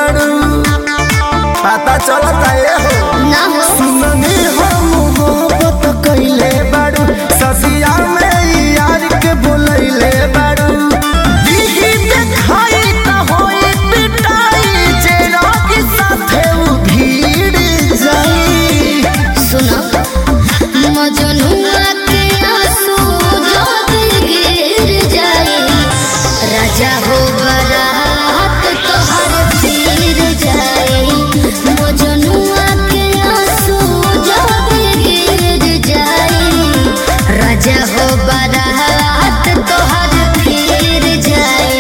बाड़ू पता चलता ये हो ना हो सुननी हो मोहब्बत कइले बाड़ू ससिया में यार के बोलैले बाड़ू दीदी देखाई त होई पिटाई जे रोगी साथे उ भीड़ जाई सुनो मजनुआ के आंसू जब गिर जाए राजा हो बरात तोहर फिर जाए मजनुआ के आंसू जब गिर जाए राजा हो बरात तोहर फिर जाए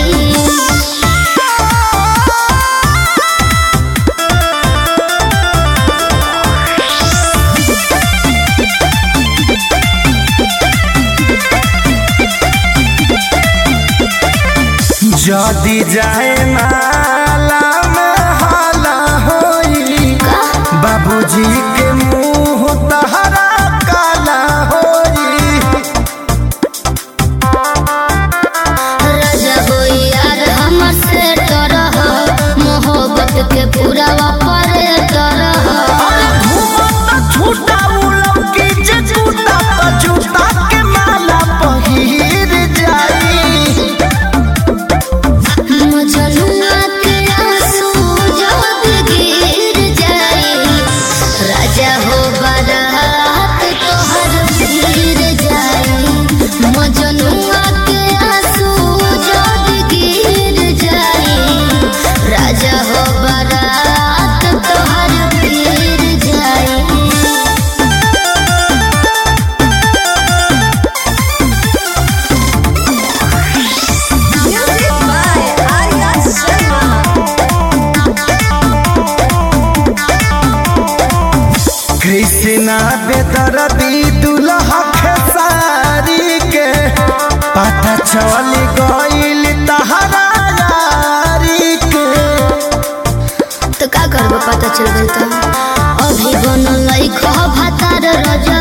जदी जाए माला में हाला होई बाबूजी के मुंह तहरा काला होई राजा हो यार हमर से डरह मोहब्बत के पूरा वापर डरह घूमत छूटा उलम की जे छूटा तो जूता के माला पहिर जाई मजनुआ के आंसू जब गिर जाए राजा हो बारात तोहर गिर जाए मजनुआ के आंसू जब गिर जाए राजा हो बारात तोहर गिर जाए Music by Arya Sharma. Krishna बेदरदी दुल्हा खेसारी के पता चल गइल तहरा यारी के तो का करबो पता चल गई तो अभी बनल खा भातार राजा